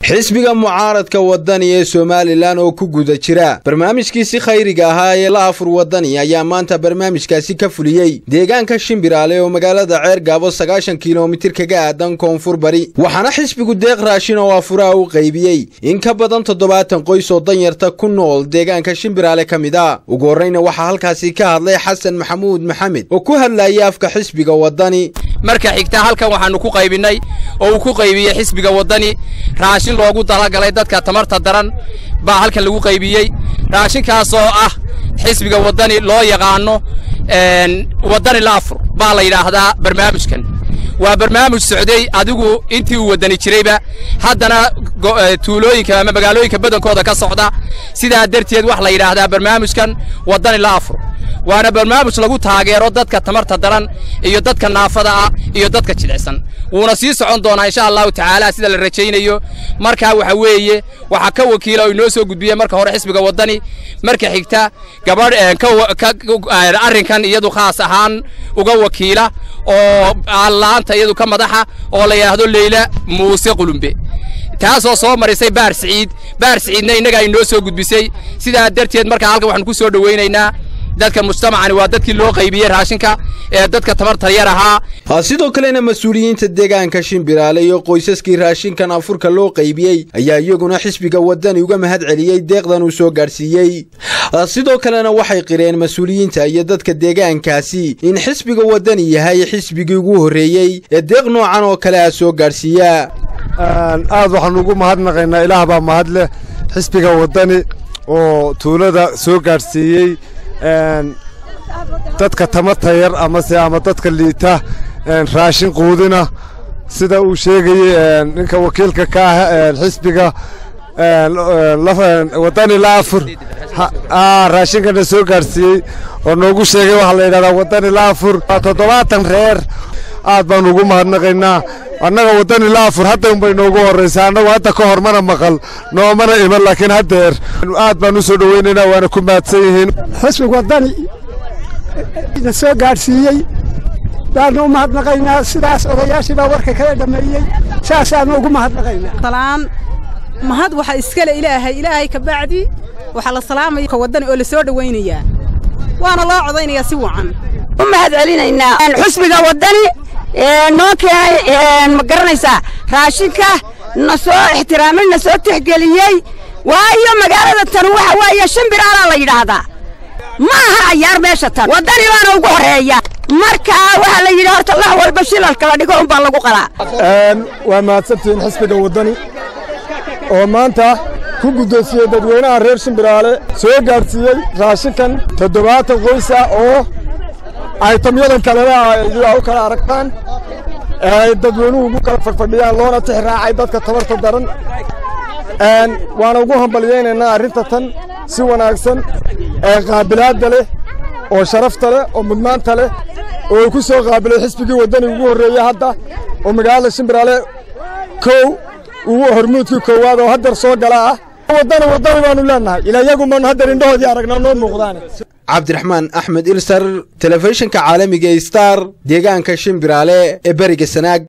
xisbiga mucaaradka wadani ee somalilan oo ku guda jira barnaamijkiisi khayriga ahaa ee la afur wadani ayaa maanta barnaamijkaasi ka fuliyey deegaanka shimbiraale oo magaalada ceer gaabo sagaashan kilomitir kaga aadan koonfur bari waxaana xisbigu deeq raashin oo afuraa u qaybiyey in ka badan toddobaatan qoys oo danyarta ku nool deegaanka shimbiraale ka mid a ugu horreyna waxaa halkaasi ka hadlay xasan maxamuud maxamed oo ku hadlayay afka xisbiga wadani marka xigta halkan waxaannu ku qaybinnay oo uu ku qaybiyey xisbiga waddani raashin loogu talagalay dadka tamarta daran baa halkan lagu qaybiyey raashinkaasoo ah xisbiga waddani loo yaqaanno waddani la afur baa la yidhaahdaa barnaamijkan waa barnaamij socday adigu intii uu waddani jirayba haddana tuulooyinka ama magaalooyinka badankooda ka socda sidaa darteed wax la yidhaahdaa barnaamijkan waddani la afur waana barnaamij lagu taageero dadka tamarta daran iyo dadka naafada ah iyo dadka jilicsan wuuna sii socon doonaa insha allahu tacaala sida la rajaynayo markaa waxa weeye waxaa ka wakiila oo inoo soo gudbiyey marka hore xisbiga waddani marka xigta gabadh arrinkan iyadu khaas ahaan uga wakiila oo allaanta iyadu ka madaxa oo la yidhaahdo leyla muuse qulumbe taasoo soo marisay baar siciid baar siciidna innagaa inoo soo gudbisay sidaa darteed markaa halkan waxaanu ku soo dhowaynaynaa dadka mujtamacani waa dadkii loo qaybiyey raashinka ee dadka tabarta yar ahaa sidoo kalena mas-uuliyiinta deegaanka shimbiraale iyo qoysaskii raashinkan afurka loo qaybiyey ayaa iyaguna xisbiga waddani uga mahad celiyey deeqdan uu soo gaadhsiiyey sidoo kalena waxay qireen mas-uuliyiinta iyo dadka deegaankaasi in xisbiga waddani yahay xisbigii ugu horreeyey ee deeq noocan oo kale ah soo gaadhsiiya aad waxaanu ugu mahadnaqaynaa ilaah baa mahad leh xisbiga waddani oo tuulada soo gaadhsiiyey dadka tamarta yar amase ama dadka liita raashin quudina sida uu sheegayey ninka wakiilka ka ah xisbiga waddani la afur raashinkana soo gaadhsiiyey oo noogu sheegay waxaa la yidhahdaa waddani la afur toddobaatan reer aad baanu ugu mahadnaqaynaa annaga waddani la afur hadda unbay noogu horraysaa annagu hadda ka hor mana maqal noomana iman laakiin haddeer aad baan u soo dhowaynaynaa waana ku mahadsan yihiin xisbig waddani na soo gaadhsiiyey baanu u mahadnaqaynaa sidaas odayaashii baa warka kala dhammeeyey saasaanu ugu mahadnaqaynaa salaan mahad waxa iskale ilaahay ilaahay ka bacdi waxaa la salaamaya ka waddani oo la soo dhowaynayaa waana loo codaynayaa si wacan u mahad celinaynaa xusbiga waddani noo keenay ma garanaysaa raashinka na soo ixtiraamay na soo tixgeliyey waayo magaalada tan waxa weeye shimbiraalaa la yidhaahdaa ma aha cayaar meesha tan waddani baana ugu horreeya markaa waxaa la yidhi horta lax walba shilalka la dhigo unbaa lagu qalaa waa mahadsantihiin xisbiga waddani oo maanta ku guddoonsiiyey dadweynaha reer shimbiraale soo gaadhsiiyey raashinkan toddobaatan qoys ah oo aytamyadan kalena aa u kala aragtaan ay dadweynuhu ugu kala fadhfadhiyaan loona tix raacay dadka tabarta daran waana ugu hambalyaynaynaa arrinta tan si wanaagsan ee qaabilaadda leh oo sharafta leh oo mudnaanta leh oo uu ku soo qaabilay xisbigii waddani ugu horreeyey hadda oo magaalada shimbiraale kow ugu hormuudkii koowaad oo haddeer soo gala ah waddani waddani baanu leennahay ilaa iyagumaanu haddeer indhahoodii aragnaa noo muuqdaane cabdiraxmaan axmed ilsar telefishinka caalamiga star deegaanka shimbiraale ee beriga sanaag